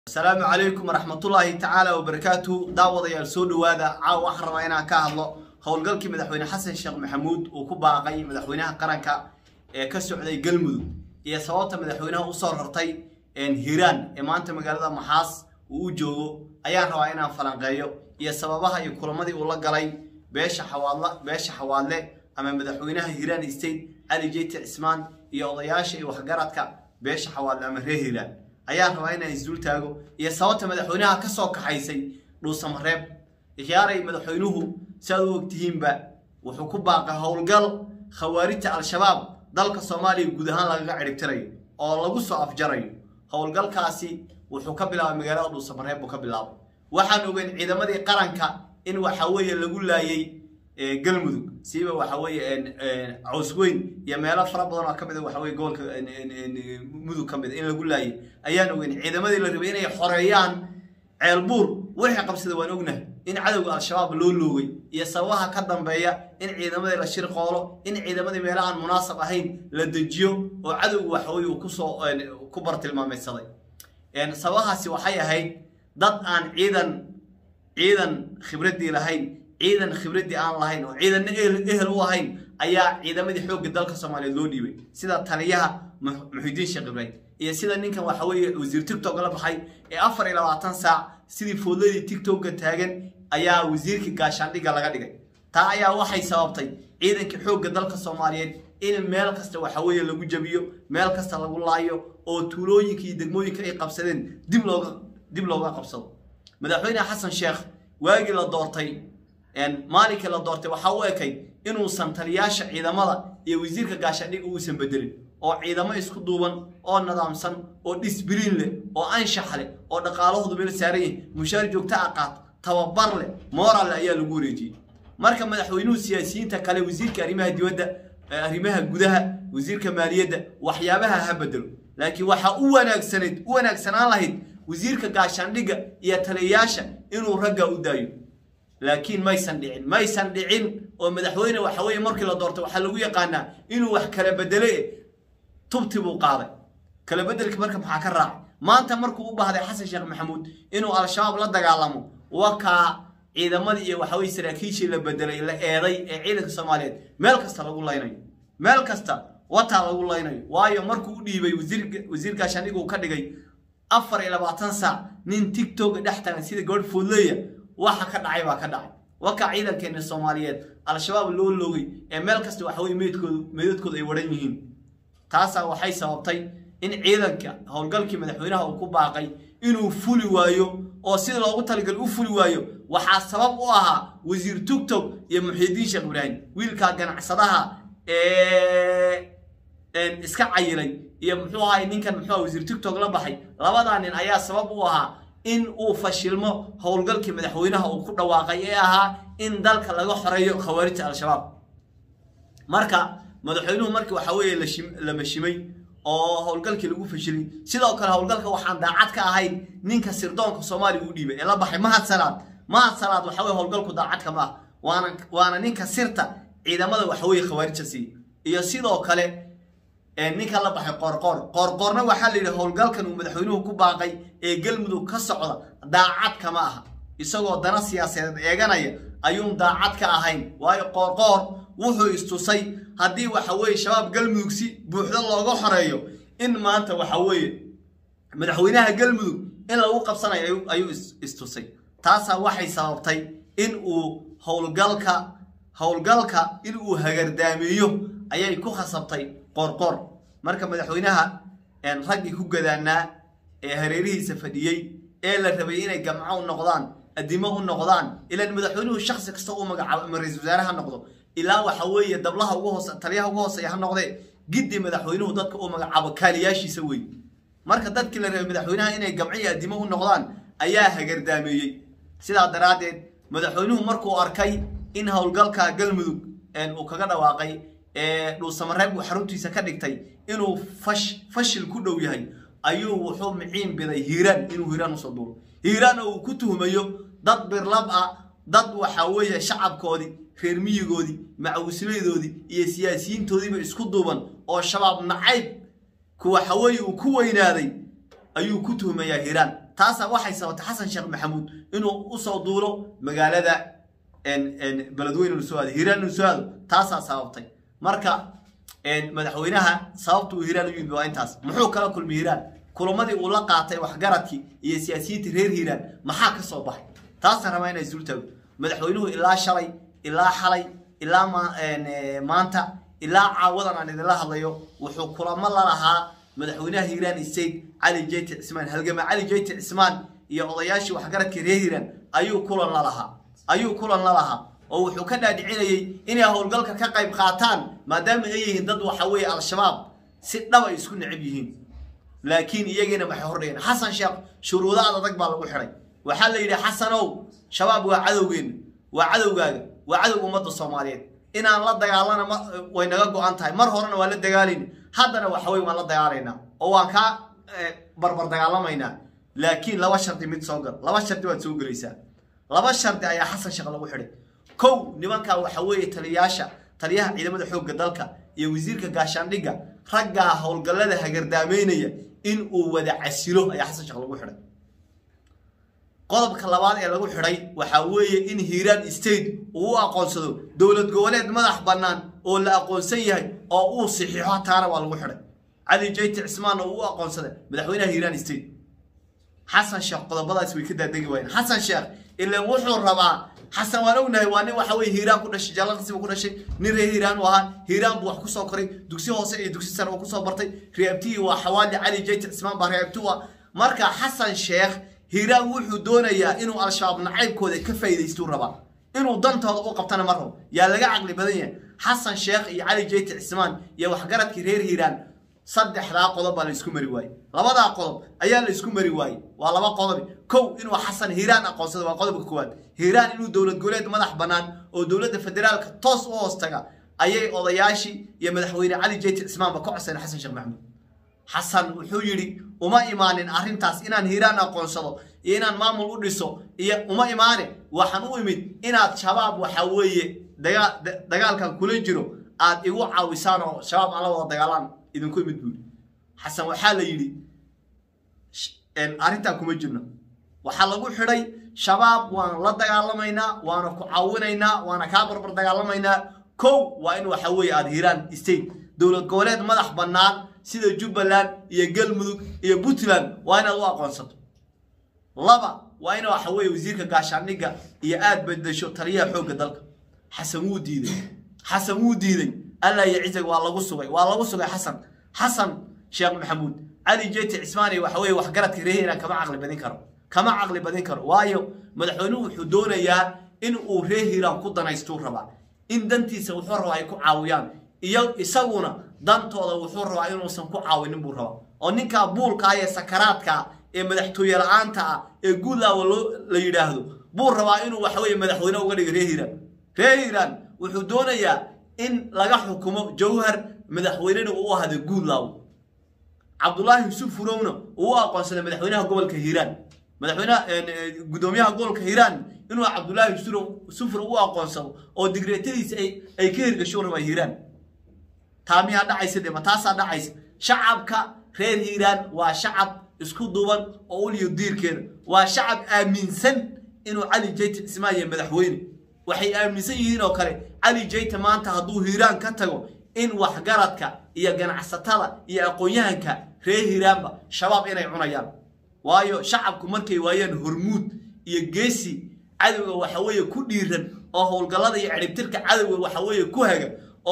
asalaamu calaykum waraxmatullaahi tacaala wabarakaatu daawadayaal soo dhowaada caawa waxaan rabaa inaan ka hadlo howlgalkii madaxweyne xasan sheekh maxamuud uu ku baaqay madaxweynaha qaranka ee ka socday galmudug iyo sababta madaxweynaha usoo rartay hiiraan ee maanta magaalada maxaas uu u joogo ayaan rabaa inaan falanqeeyo iyo sababaha iyo kulamadii uu la galay beesha xawaadla beesha xawaadle ama madaxweynaha hiiraan state cali jeyti cismaan iyo odayaasha iyo waxgaradka beesha xawaadle ama reer hiiraan ayaan rabaa inaan isdul taago iyo sababta madaxweynaha ka soo kaxaysay dhuusamareeb ikhyaaray madaxweynuhu siaad u ogtihiinba wuxuu ku baaqay howlgal khawaarijta al-shabaab dalka soomaaliya guud ahaan lagaga ciribtirayo oo lagu soo afjarayo howlgalkaasi wuxuu ka bilaabay magaalada dhuusamareeb buu ka bilaabay waxaan ogeyn ciidamadii qaranka in waxa weeye lagu laayay galmudug siiba waxa weeye cawsweyn iyo meelo fara badan oo kamid a waxa weye gobolka mudug ka mid a in lagu laayay ayaan ogeyn ciidamadii la rabay inay xoreeyaan ceelbuur wixii qabsada waan ognahay in cadowga al-shabaab loo loogay iyo sababaha ka dambeeya in ciidamadii la shirqoolo in ciidamadii meelo aan munaasab ahayn la dejiyo oo cadowga waxaweye uu kusoo ku bartilmaamaysaday sababahaasi waxay ahayd dad aan ciidan ciidan khibraddii lahayn ciidan khibraddii aan lahayn oo ciidanna ehel u ahayn ayaa ciidamadii xoogga dalka soomaaliyeed loo dhiibay sida taliyaha muxidiin sheekh ibraahim iyo sida ninkan waxa weeye wasiir tictok la baxay ee afar iyo labaatan saac sidii foodladii tictokga taagan ayaa wasiirkii gaashaandhigga laga dhigay taa ayaa waxay sababtay ciidankii xoogga dalka soomaaliyeed in meel kasta waxa weeye lagu jabiyo meel kasta lagu laayo oo tuulooyinka iyo degmooyinka ay qabsadeen dib looga dib looga qabsado madaxweyne xasan sheekh waagii la doortay maalinkii la doortay waxaa u ekay inuusan taliyaasha ciidamada iyo wasiirka gaashaandhigga uusan bedelin oo ciidamo isku duuban oo nidaamsan oo dhisbiriin leh oo anshax leh oo dhaqaalahoodu meel saaran yahay mushaar joogta a qaat tababar leh moralle ayaa lagu wareejiyey marka madaxweynuhu siyaasiyiinta kale wasiirka arrimaha dibadda arrimaha gudaha wasiirka maaliyadda waxyaabaha ha bedelo laakiin waxaa u wanaagsanayd u wanaagsanaan lahayd wasiirka gaashaandhigga iyo taliyayaasha inuu ragga u daayo laakiin maysan dhicin maysan dhicin oo madaxweyne waxa weeye markii la doortay waxaa lagu yaqaanaa inuu wax kala bedele tubti buu qaaday kala bedelkii marka maxaa ka raacay maanta markuu u baahday xasan sheekh maxamuud inuu al-shabaab la dagaalamo wakaa ciidamadii iyo waxaweye saraakiishii la bedelay la eeday ee ciidanka soomaaliyeed meel kasta lagu laynayo meel kasta wataa lagu laynayo waayo markuu u dhiibay wasiir gaashaandhig uu ka dhigay afar iyo labaatan saac nin tictoka dhex taagan sida gabadh foodleya waxa ka dhacay baa ka dhacay wakaa ciidankeena soomaaliyeed al-shabaab loo loogay ee meel kasta waxaweye meydkoodu meydadkoodu ay waran yihiin taasaa waxay sababtay in ciidanka howlgalkii madaxweynaha uu ku baaqay inuu fuli waayo oo sida loogu talagal u fuli waayo waxaa sabab u ahaa wasiir tictok iyo muxiidiin sheekh ibraahim wiilkaa ganacsadaha ee iska cayilay iyo muxuu ahay ninkan muxuu wasiir tictok la baxay labadaa nin ayaa sabab u ahaa in uu fashilmo howlgalkii madaxweynaha uu ku dhawaaqay ee ahaa in dalka laga xoreeyo khawaarijta al-shabaab marka madaxweynuhu markii waxa weeye la mashimay oo howlgalkii lagu fashilay sidoo kale howlgalka waxaan daacad ka ahayn ninka sirdoonka soomaaliya u dhiibay ee la baxay mahad salaad mahad salaad waxa weye howlgalku daacadka ma ah waana waana ninka sirta ciidamada waxaweye khawaarijta siiya iyo sidoo kale ninka la baxay qoorqoor qoorqoorna waxaa la yidhi howlgalkan uu madaxweynuhu ku baaqay ee galmudug ka socda daacad kama aha isagoo dana siyaasadeed eeganaya ayuun daacad ka ahayn waayo qoorqoor wuxuu istusay haddii waxa weeye shabaab galmudug si buuxdo looga xoreeyo in maanta waxa weeye madaxweynaha galmudug in lagu qabsanayo ayuu istusay taasaa waxay sababtay in uu howlgalka howlgalka in uu hagardaamiyo ayay ku khasabtay qoorqoor marka madaxweynaha raggii ku gadaanaa ee hareerihiisa fadhiyey ee la rabay inay gamco u noqdaan adimo u noqdaan ilaan madaxweynuhu shaksi kasta u magacaabo ama ra-isul wasaare ha noqdo ilaa waxa weeye dablaha ugu hoose taliyaha ugu hooseeya ha noqdee giddi madaxweynuhu dadka uu magacaabo kaaliyaashiisa wey marka dadkii la rabay madaxweynaha inay gamco iyo adimo u noqdaan ayaa hagardaameeyey sidaa daraaddeed madaxweynuhu markuu arkay in howlgalka galmudug uu kaga dhawaaqay ee dhuusamareeb uu xaruntiisa ka dhigtay inuu fash fashil ku dhow yahay ayuu wuxuu miciin biday hiiraan inuu hiiraan usoo duuro hiiraan oo uu ku tuhumayo dad birlab ah dad waxa weeye shacabkoodii reer miyigoodii macawislaydoodii iyo siyaasiyiintoodiiba isku duuban oo shabaab nacayb ku waxa weeye uu ku weynaaday ayuu ku tuhmayaa hiiraan taasaa waxay sababtay xasan sheekh maxamuud inuu usoo duulo magaalada beledweyne inu soo aado hiiraan inu soo aado taasaa sababtay marka madaxweynaha sababta uu hiiraan u yimid waa intaas muxuu kala kulmay hiiraan kulamadii uu la qaatay waxgaradkii iyo siyaasiyiinta reer hiiraan maxaa ka soo baxay taasaan rabaa inay isul taago madaxweynuhu ilaa shalay ilaa xalay ilaa maanta ilaa caawadan aan idinla hadlayo wuxuu kulamo la lahaa madaxweynaha hiiraan state cali jeyti cismaan halgama cali jeyti cismaan iyo odayaashii waxgaradka reer hiiraan ayuu kulan la lahaa ayuu kulan la lahaa oo wuxuu ka dhaadhicinayey inay howlgalka ka qayb qaataan maadaama ay yihiin dad waxa weeye al-shabaab si dhab ay isku necab yihiin laakiin iyagiina maxay hordhigeen xasan sheekh shuruudo adadag baa lagu xidhay waxaa la yidhi xasanow shabaab waa cadowgeenna waa cadowgaaga waa cadowga ummadda soomaaliyeed inaan la dagaalana way naga go-an tahay mar horena waa la dagaalayna haddana waxa weye waan la dagaalaynaa oo waan kaa barbar dagaalamaynaa laakiin laba shardi mid soo gal laba shardi baad soo gelaysaa laba shardi ayaa xasan sheekh lagu xidhay kow nimankaa waxa weeye taliyayaasha taliyaha ciidamada xoogga dalka iyo wasiirka gaashaandhigga raggaa howlgallada hagardaameynaya in uu wada casilo ayaa xasan sheekh lagu xidhay qodobka labaad ee lagu xidhay waxaa weeye in hiiraan state uu u aqoonsado dowlad goboleed madax bannaan oo la aqoonsan yahay oo uu saxiixo taana waa lagu xidhay cali jeyti cismaanna uu u aqoonsaday madaxweynaha hiiraan state xasan sheekh qodobadaas way ka daadegi waayeen xasan sheekh ilan wuxuu rabaa xasan waan ognahay waa nin waxa weye hiiraan ku dhashay jaalaqsi buu ku dhashay nin reer hiiraan u ahaa hiiraan buu wax kusoo koray dugsi hoose iyo dugsi sare uu kusoo bartay reebtihii waa xawaali cali jeyti cismaan baa reebti u ah marka xasan sheekh hiiraan wuxuu doonayaa inuu al-shabaab nacaybkooda ka faa'iidaystuu rabaa inuu dantooda u qabtana ma rabo yaa laga caqli badan yahay xasan sheekh iyo cali jeyti cismaan iyo waxgaradkii reer hiiraan saddexdaa qodob baa la isku mari waayey labadaa qodob ayaa la isku mari waayey waa laba qodobi kow inuu xasan hiiraan aqoonsado waa qodobka koowaad hiiraan inuu dowlad goboleed madax bannaan oo dowladda federaalka toos u hoos taga ayay odayaashii iyo madaxweyne cali jeyti cismaanba ka codsayn xasan sheekh maxamuud xasan wuxuu yidhi uma imaanin arrintaas inaan hiiraan aqoonsado iyo inaan maamul u dhiso iyo uma imaane waxaan u imid inaad shabaab waxa weeye dagaalkan kula jiro aad igu caawisaan oo shabaab aan la wada dagaalaan idinku imid buuri xasan waxaa la yidhi arrintaa kuma jirno waxaa lagu xidhay shabaab waan la dagaalamaynaa waana ku caawinaynaa waana kaa barbar dagaalamaynaa kow waa in waxa weeye aada hiiraan state dowlad goboleed madax bannaan sida jubbaland iyo galmudug iyo puntland waa inaad u aqoonsato laba waa in waxa weeye wasiirka gaashaandhigga iyo aad bedesho taliyaha xoogga dalka xasan wuu diiday xasan wuu diiday alla iyo cizag waa lagu sugay waa lagu sugay xasan xasan sheekh maxamuud cali jeyti cismaani waxa weeye waxgaradka reer hiiraan kama caqli badin karo kama caqli badin karo waayo madaxweynuhu wuxuu doonayaa in uu reer hiiraan ku danaystuu rabaa in dantiisa wuxuu rabaa ay ku caawiyaan iyo isaguna dantooda wuxuu rabaa inuusan ku caawinin buu rabaa oo ninkaa buulkaa ee sakaraadkaa ee madaxtooye la-aanta ah ee guudlaawa loo la yidhaahdo buu rabaa inuu waxaweye madaxweyne uga dhigo reer hiiraan reer hiiraan wuxuu doonayaa in laga xukumo jawhar madaxweynena uu u ahada guudlaaw cabdulaahi yusuf furowna uu u aqoonsaday madaxweynaha gobolka hiiraan madaxweynaha gudoomiyaha gobolka hiiraan inuu cabdulaahi yusufur u aqoonsado oo digreetadiisa ay ka hirgasho rabaa hiiraan taa miyaa dhacaysa de ma taasaa dhacaysa shacabka reer hiiraan waa shacab isku duuban oo uliyo diirkeeda waa shacab aaminsan inuu cali jeyte cismaaye madaxweyne waxay aaminsan yihiin oo kale cali jeyte maanta hadduu hiiraan ka tago in waxgaradka iyo ganacsatada iyo aqoon-yahanka reer hiiraanba shabaab inay cunayaan waayo shacabku markay waayaan hormuud iyo geesi cadowga waxaweeye ku dhiiran oo howlgallada iyo ciribtirka cadowga waxaweeye ku haga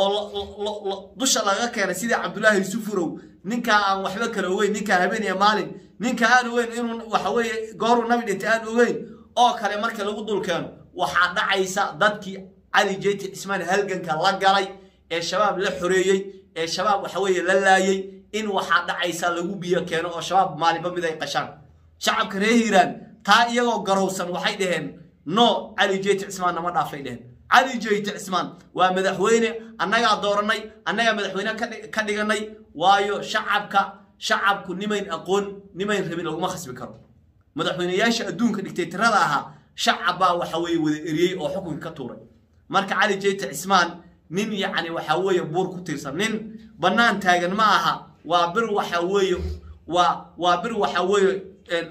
oo dusha laga keenay sidii cabdulaahi yusufurow ninkaa aan waxba kale ogeyn ninkaa habeen iyo maalin ninka aan ogeyn inuu waxaweeye gooruu nabi dhintay aan ogeyn oo kale marka lagu dul keeno waxaa dhacaysa dadkii cali jeyti cismaan halganka la galay ee shabaab la xoreeyey ee shabaab waxaweeye la laayey in waxaa dhacaysa lagu biyo keeno oo shabaab maalinba mid ay qashaan shacabka reer hiiraan taa iyagoo garowsan waxay dhaheen no cali jeyti cismaan nama dhaafay dheheen cali jeyti cismaan waa madaxweyne annagaa dooranay annagaa madaxweyne ka dhiganay waayo shacabka shacabku nimayn aqoon nimayn rabin laguma khasbi karo madaxweyneyaasha adduunka dhigtaytirada ahaa shacab baa waxa weeye wada eriyey oo xukunka ka tuuray marka cali jeyti cismaan nin yacni waxaa weeye buur ku tiirsan nin bannaan taagan ma aha waa bir waxa weeye waa waa bir waxa weeye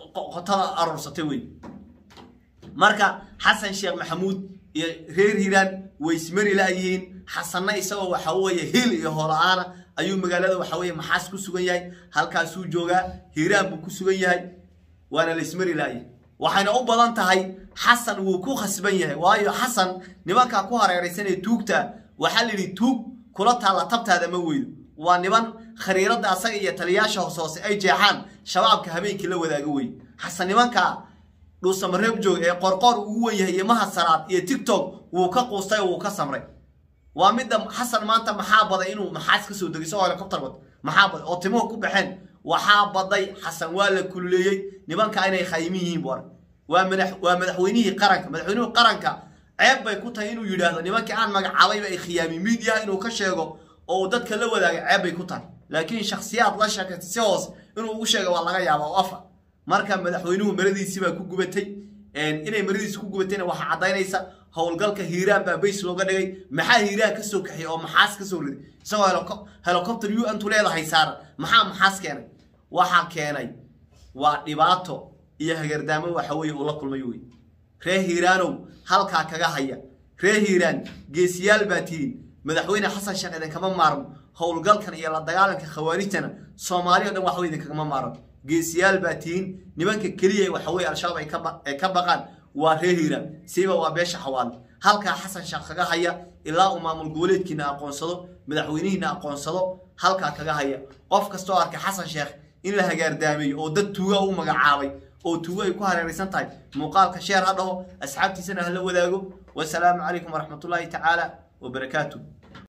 qotada aroorsatay wey marka xasan sheekh maxamuud iyo reer hiiraan way ismari la'yihiin xasanna isagoo waxa weeye hil iyo hola-aana ayuu magaalada waxa weeye maxaas ku sugan yahay halkaasuu joogaa hiiraan buu ku sugan yahay waana la ismari la'yahay waxayna u badan tahay xasan wuu ku khasban yahay waayo xasan nimankaa ku hareeraysanee tuugta waxaa la yidhi tuug kula taalla tabtaada ma weydo waa niman khariiradda asaga iyo taliyaasha hoos hoose ay jeexaan shabaabka habeenkii la wadaaga wey xasan nimankaa dhuusamareeb joog ee qorqoor ugu wen yahay iyo mahasaraad iyo tictok wuu ka quustay oo wuu ka samray waa midda xasan maanta maxaa baday inuu maxaas ka soo degay isagoo helicopter wad maxaa baday oo timuhu ku baxeen waxaa baday xasan waa la kululeeyey nimanka inay khaymin yihiin bu arag waa madax waa madaxweynihii qaranka madaxweynihii qaranka ceeb bay ku tahay inuu yidhaahdo nimankii aan magacaabayba ay khiyaami miidiyaha inuu ka sheego oo uu dadka la wadaaga ceeb bay ku tahay laakiin shakhsiyaad la sheekaysta si hoos inuu ugu sheega waa laga yaaba oo afa marka madaxweynuhu maradiisii baa ku gubatay inay maradiisi ku gubatayna waxaa caddaynaysa howlgalka hiiraan baa bays looga dhigay maxaa hiiraan ka soo kaxiyay oo maxaas ka soo riday isagoo helicopter u antu leedahay saaran maxaa maxaas keenay waxaa keenay waa dhibaato iyo hagardaamo waxa weeye uu la kulmay wey reer hiiraanow halkaa kaga haya reer hiiraan geesiyaal baa tihiin madaxweyne xasan sheekh idinkama maarmo howlgalkan iyo la dagaalanka khawaarijtana soomaali o dhan waxba idinkagama maarmo geesiyaal baa tihiin nimanka keliya waxa weye al-shabaab ay ka baqaan waa reer hiiraan siiba waa beesha xawaale halkaa xasan sheekh kaga haya ilaa uu maamul goboleedkiina aqoonsado madaxweynihiina aqoonsado halkaa kaga haya qof kastoo arkay xasan sheekh in la hagaardaameeyo oo dad tuuga u magacaabay oo tuugo ay ku hareeraysan tahay muuqaalka sheer ha dhaho asxaabtiisana hala wadaago wasalaamu calaykum waraxmatullaahi tacaala wabarakaatu